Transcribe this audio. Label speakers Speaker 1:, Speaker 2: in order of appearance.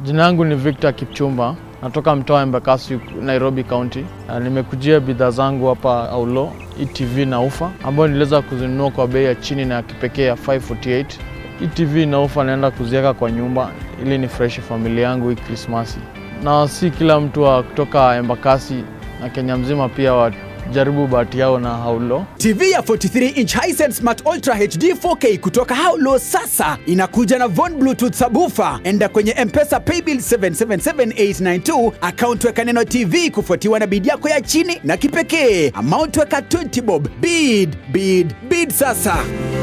Speaker 1: Jina langu ni Victor Kipchumba, natoka mtaa wa Embakasi, Nairobi County. Na nimekujia bidhaa zangu hapa Aulo, ETV na ufa ambayo niliweza kuzinunua kwa bei ya chini na ya kipekee ya 548. ETV na ufa naenda kuziweka kwa nyumba ili ni fresh familia yangu hii Krismasi, na si kila mtu wa kutoka Embakasi na Kenya mzima pia wajaribu bahati yao na Aulo.
Speaker 2: TV ya 43 inch Hisense Smart Ultra HD 4K kutoka Haulo sasa inakuja na Von Bluetooth subwoofer. Enda kwenye M-Pesa Paybill 777892 account weka neno TV kufuatiwa na bid yako ya chini na kipekee. Amount weka 20 bob. Bid, bid, bid sasa.